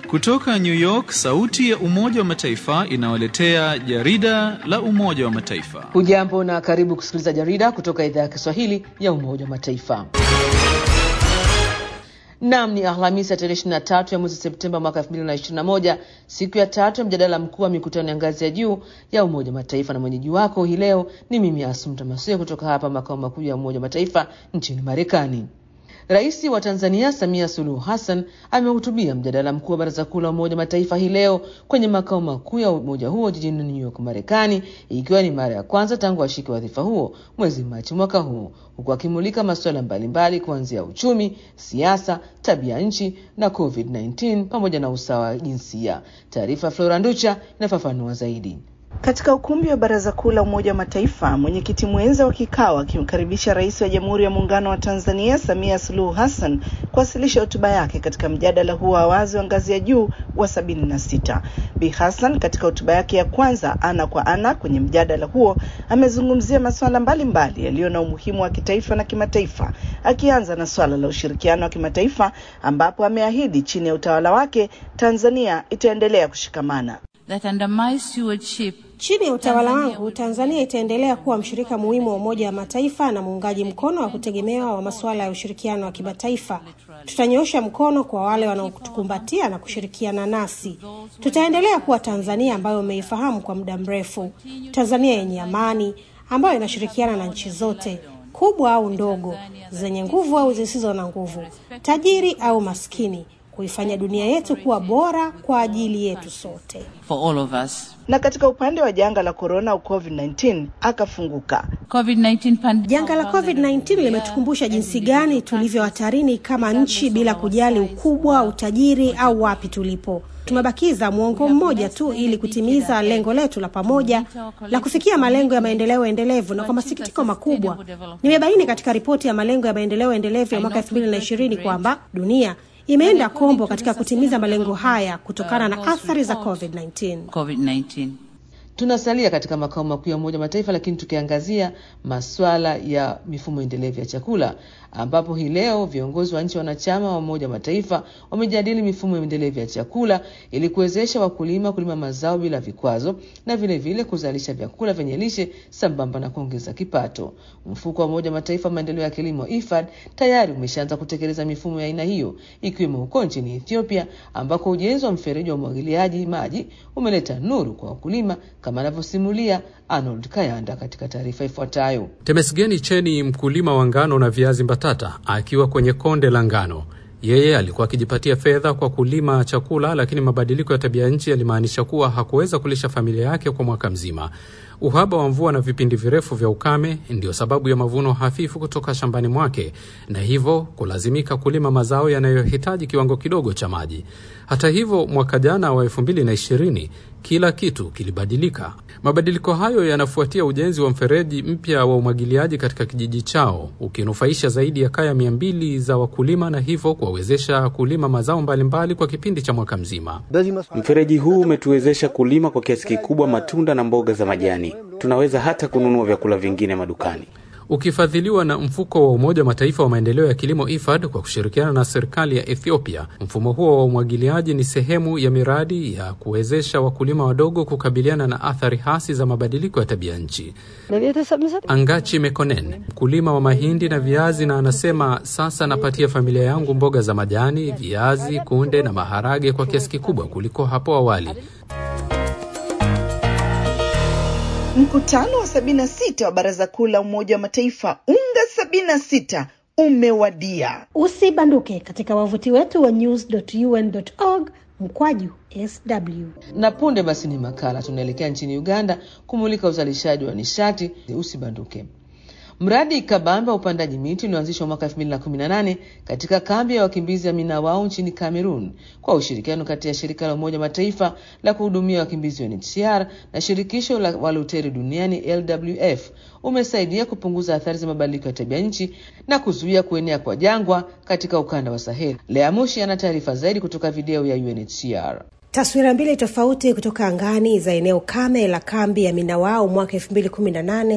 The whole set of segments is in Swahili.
Kutoka New York, sauti ya Umoja wa Mataifa inawaletea jarida la Umoja wa Mataifa. Hujambo na karibu kusikiliza jarida kutoka idhaa ya Kiswahili ya Umoja wa Mataifa. Nam ni Alhamisi ya tarehe 23 ya mwezi Septemba mwaka 2021, siku ya tatu ya mjadala mkuu wa mikutano ya ngazi ya juu ya Umoja wa Mataifa, na mwenyeji wako hii leo ni mimi Asumta Masia kutoka hapa makao makuu ya Umoja wa Mataifa nchini Marekani. Rais wa Tanzania Samia Suluhu Hassan amehutubia mjadala mkuu wa Baraza Kuu la Umoja wa Mataifa hii leo kwenye makao makuu ya umoja huo jijini New York, Marekani, ikiwa ni mara ya kwanza tangu ashike wadhifa huo mwezi Machi mwaka huu, huku akimulika masuala mbalimbali kuanzia uchumi, siasa, tabia nchi na COVID-19 pamoja na usawa wa jinsia. Taarifa Flora Nducha inafafanua zaidi. Katika ukumbi wa Baraza Kuu la Umoja wa Mataifa, mwenyekiti mwenza wa kikao akimkaribisha Rais wa Jamhuri ya Muungano wa Tanzania Samia Suluhu Hassan kuwasilisha hotuba yake katika mjadala huo wa wazi wa ngazi ya juu wa sabini na sita. Bi Hassan katika hotuba yake ya kwanza ana kwa ana kwenye mjadala huo amezungumzia masuala mbalimbali yaliyo na umuhimu wa kitaifa na kimataifa, akianza na swala la ushirikiano wa kimataifa ambapo ameahidi chini ya utawala wake Tanzania itaendelea kushikamana. That under my stewardship, Chini ya utawala wangu, Tanzania itaendelea kuwa mshirika muhimu wa Umoja wa Mataifa na muungaji mkono wa kutegemewa wa masuala ya ushirikiano wa kimataifa. Tutanyoosha mkono kwa wale wanaotukumbatia na kushirikiana nasi. Tutaendelea kuwa Tanzania ambayo umeifahamu kwa muda mrefu, Tanzania yenye amani ambayo inashirikiana na nchi zote kubwa au ndogo, zenye nguvu au zisizo na nguvu, tajiri au maskini, kuifanya dunia yetu kuwa bora kwa ajili yetu sote. for all of us. Na katika upande wa janga la korona au COVID-19 akafunguka. COVID-19 pandemic. Janga la COVID-19 limetukumbusha jinsi gani tulivyo hatarini kama nchi bila kujali ukubwa, utajiri au wapi tulipo. Tumebakiza mwongo mmoja tu ili kutimiza lengo letu la pamoja la kufikia malengo ya maendeleo endelevu, na kwa masikitiko makubwa nimebaini katika ripoti ya malengo ya maendeleo endelevu ya mwaka 2020 kwamba dunia imeenda kombo katika kutimiza malengo haya kutokana na athari za COVID-19. COVID-19. Tunasalia katika makao makuu ya Umoja wa Mataifa, lakini tukiangazia maswala ya mifumo endelevu ya chakula, ambapo hii leo viongozi wa nchi wanachama wa Umoja wa Mataifa wamejadili mifumo endelevu ya chakula ili kuwezesha wakulima kulima mazao bila vikwazo na vile vile kuzalisha vyakula vyenye lishe sambamba na kuongeza kipato. Mfuko wa Umoja wa Mataifa wa maendeleo ya kilimo IFAD tayari umeshaanza kutekeleza mifumo ya aina hiyo, ikiwemo huko nchini Ethiopia ambako ujenzi wa mfereji wa umwagiliaji maji umeleta nuru kwa wakulima kama anavyosimulia Arnold Kayanda katika taarifa ifuatayo. Temesgeni Cheni, mkulima wa ngano na viazi mbatata, akiwa kwenye konde la ngano. Yeye alikuwa akijipatia fedha kwa kulima chakula, lakini mabadiliko ya tabia nchi yalimaanisha kuwa hakuweza kulisha familia yake kwa mwaka mzima. Uhaba wa mvua na vipindi virefu vya ukame ndiyo sababu ya mavuno hafifu kutoka shambani mwake, na hivyo kulazimika kulima mazao yanayohitaji kiwango kidogo cha maji. Hata hivyo, mwaka jana wa 2020 kila kitu kilibadilika. Mabadiliko hayo yanafuatia ujenzi wa mfereji mpya wa umwagiliaji katika kijiji chao, ukinufaisha zaidi ya kaya mia mbili za wakulima na hivyo kuwawezesha kulima mazao mbalimbali kwa kipindi cha mwaka mzima. Mfereji huu umetuwezesha kulima kwa kiasi kikubwa matunda na mboga za majani. Tunaweza hata kununua vyakula vingine madukani. Ukifadhiliwa na mfuko wa Umoja wa Mataifa wa maendeleo ya kilimo IFAD kwa kushirikiana na serikali ya Ethiopia, mfumo huo wa umwagiliaji ni sehemu ya miradi ya kuwezesha wakulima wadogo kukabiliana na athari hasi za mabadiliko ya tabia nchi. Angachi Mekonen, mkulima wa mahindi na viazi, na anasema sasa napatia familia yangu mboga za majani, viazi, kunde na maharage kwa kiasi kikubwa kuliko hapo awali. Mkutano wa sabini na sita wa Baraza Kuu la Umoja wa Mataifa UNGA sabini na sita umewadia. Usibanduke katika wavuti wetu wa news.un.org mkwaju sw. Na punde basi ni makala, tunaelekea nchini Uganda kumulika uzalishaji wa nishati. Usibanduke. Mradi kabambe wa upandaji miti ulioanzishwa mwaka 2018 katika kambi ya wakimbizi ya Minawao nchini Cameroon kwa ushirikiano kati ya shirika la Umoja Mataifa la kuhudumia wakimbizi UNHCR na shirikisho la waluteri duniani LWF umesaidia kupunguza athari za mabadiliko ya tabia nchi na kuzuia kuenea kwa jangwa katika ukanda wa Sahel. Lea Mushi ana taarifa zaidi kutoka video ya UNHCR. Taswira mbili tofauti kutoka angani za eneo kame la kambi ya Minawao mwaka 2018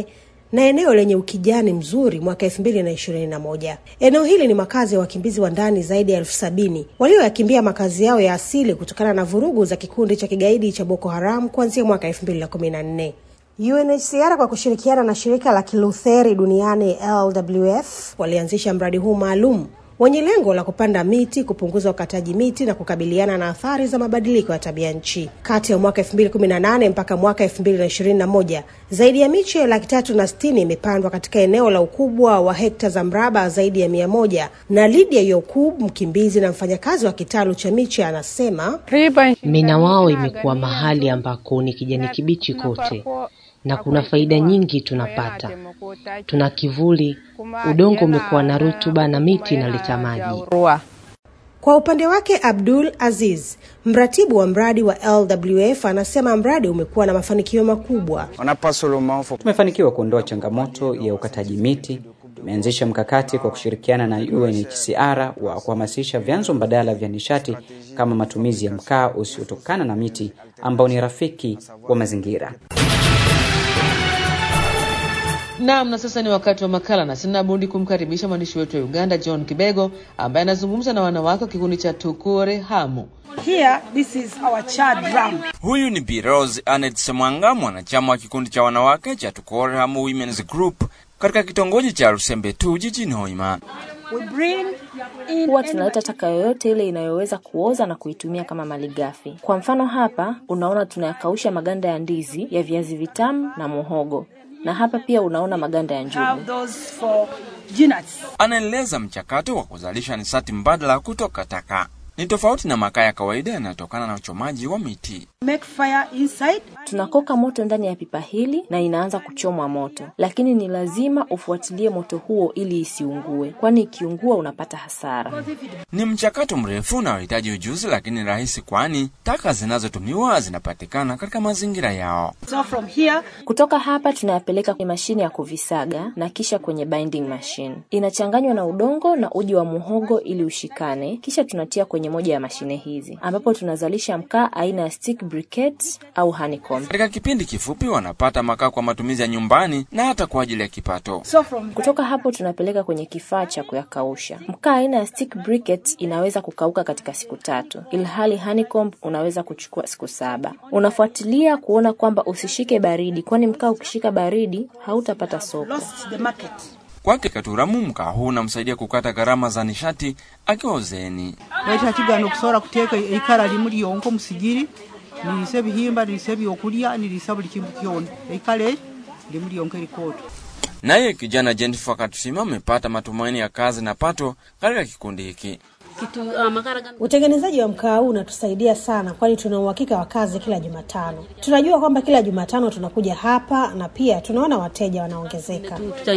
na eneo lenye ukijani mzuri mwaka elfu mbili na ishirini na moja. Eneo hili ni makazi ya wakimbizi wa ndani zaidi ya elfu sabini walioyakimbia makazi yao ya asili kutokana na vurugu za kikundi cha kigaidi cha Boko Haram kuanzia mwaka elfu mbili na kumi na nne. UNHCR kwa kushirikiana na shirika la Kilutheri duniani LWF walianzisha mradi huu maalum wenye lengo la kupanda miti, kupunguza ukataji miti na kukabiliana na athari za mabadiliko ya tabia nchi. Kati ya mwaka 2018 mpaka mwaka 2021 zaidi ya miche laki tatu na sitini imepandwa katika eneo la ukubwa wa hekta za mraba zaidi ya mia moja. Na Lydia Yokub, mkimbizi na mfanyakazi wa kitalu cha miche, anasema Mina wao imekuwa mahali ambako ni kijani kibichi kote na kuna faida nyingi tunapata. Tuna kivuli, udongo umekuwa na rutuba na miti inaleta maji. Kwa upande wake Abdul Aziz, mratibu wa mradi wa LWF, anasema mradi umekuwa na mafanikio makubwa. Tumefanikiwa kuondoa changamoto ya ukataji miti. Tumeanzisha mkakati kwa kushirikiana na UNHCR wa kuhamasisha vyanzo mbadala vya nishati kama matumizi ya mkaa usiotokana na miti ambao ni rafiki wa mazingira. Naam, na sasa ni wakati wa makala na sina budi kumkaribisha mwandishi wetu wa Uganda John Kibego ambaye anazungumza na wanawake wa kikundi cha Tukure Hamu. Here, this is our child drum. Huyu ni Bi Rose Anet Semwanga, mwanachama wa kikundi cha wanawake cha Tukore Hamu Women's Group katika kitongoji cha Rusembe tu jijini Hoima. We bring in Huwa tunaleta taka yoyote ile inayoweza kuoza na kuitumia kama malighafi. Kwa mfano hapa unaona tunayakausha maganda ya ndizi, ya viazi vitamu na muhogo, na hapa pia unaona maganda ya have njugu. those for peanuts. Anaeleza mchakato wa kuzalisha nishati mbadala kutoka taka. Ni tofauti na makaa ya kawaida yanayotokana na uchomaji wa miti. Make fire inside. Tunakoka moto ndani ya pipa hili na inaanza kuchomwa moto, lakini ni lazima ufuatilie moto huo ili isiungue, kwani ikiungua unapata hasara. Ni mchakato mrefu unaohitaji ujuzi, lakini rahisi, kwani taka zinazotumiwa zinapatikana katika mazingira yao. So from here, Kutoka hapa tunayapeleka kwenye mashine ya kuvisaga na kisha kwenye binding machine. Inachanganywa na udongo na uji wa muhogo ili ushikane, kisha tunatia kwenye moja ya mashine hizi ambapo tunazalisha mkaa aina ya stick briquette au honeycomb. Katika kipindi kifupi, wanapata makaa kwa matumizi ya nyumbani na hata kwa ajili ya kipato. so from Kutoka hapo tunapeleka kwenye kifaa cha kuyakausha. Mkaa aina ya stick briquette inaweza kukauka katika siku tatu, ilhali honeycomb unaweza kuchukua siku saba. Unafuatilia kuona kwamba usishike baridi, kwani mkaa ukishika baridi hautapata soko. lost the market. Kwake Katuramu, mkaa huu unamsaidia kukata gharama za nishati akiwa uzeeni. leta kigana okusobola kuteeka eikara limu lyonka musigiri nirisa ebihimba nirisa ebyokulya nirisa buli kintu kyona eikara eri limu lyonka erikooto Naye kijana Jennifer Katusima amepata matumaini ya kazi na pato katika kikundi hiki. Utengenezaji wa mkaa huu unatusaidia sana, kwani tuna uhakika wa kazi kila Jumatano. Tunajua kwamba kila Jumatano tunakuja hapa na pia tunaona wateja wanaongezeka.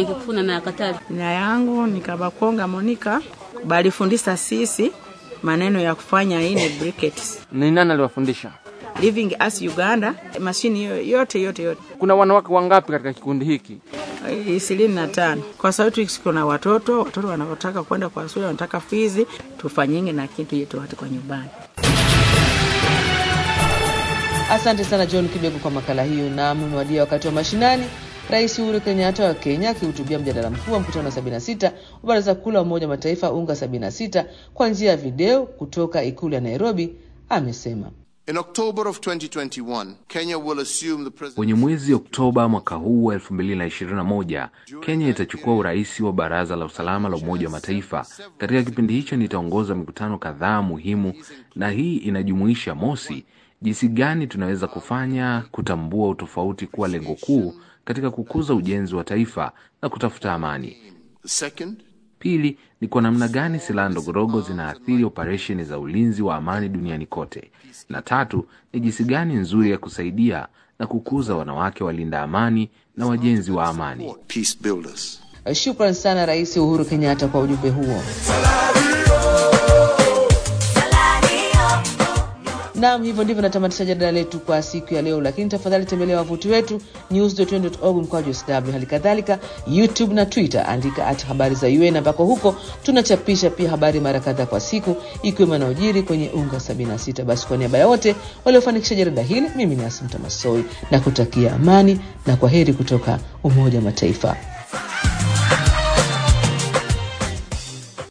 Jina yangu ni Kabakonga Monica, balifundisha sisi maneno ya kufanya ini briquettes. Ni nani aliwafundisha? Living as Uganda, mashini hiyo yote yote yote Kuna wanawake wangapi katika kikundi hiki? ishirini na tano kwa sababu kuna watoto watoto wanaotaka kwenda kwa shule wanataka fizi, tufanyinge na kitu yetu watu kwa nyumbani. Asante sana John Kibego kwa makala hiyo. Naam, umewadia wakati wa mashinani. Rais Uhuru Kenyatta wa Kenya akihutubia mjadala mkuu wa mkutano wa 76 wa Baraza Kuu la Umoja wa Mataifa UNGA 76 kwa njia ya video kutoka ikulu ya Nairobi amesema In October of 2021, Kenya will assume the presidency. Kwenye mwezi Oktoba mwaka huu wa 2021, Kenya itachukua urais wa Baraza la Usalama la Umoja wa Mataifa. Katika kipindi hicho nitaongoza mikutano kadhaa muhimu, na hii inajumuisha mosi, jinsi gani tunaweza kufanya kutambua utofauti kuwa lengo kuu katika kukuza ujenzi wa taifa na kutafuta amani. Second, Pili ni kwa namna gani silaha ndogondogo zinaathiri operesheni za ulinzi wa amani duniani kote, na tatu ni jinsi gani nzuri ya kusaidia na kukuza wanawake walinda amani na wajenzi wa amani. peace builders. Shukran sana Rais Uhuru Kenyatta kwa ujumbe huo. Naam, hivyo ndivyo natamatisha jadala letu kwa siku ya leo, lakini tafadhali tembelea wavuti wetu news.un.org mkwaju sw, hali kadhalika YouTube na Twitter, andika at habari za UN, ambako huko tunachapisha pia habari mara kadhaa kwa siku, ikiwemo yanayojiri kwenye unga 76. Basi kwa niaba ya wote waliofanikisha jarida hili, mimi ni Asumta Masoi na kutakia amani na kwa heri kutoka Umoja wa Mataifa.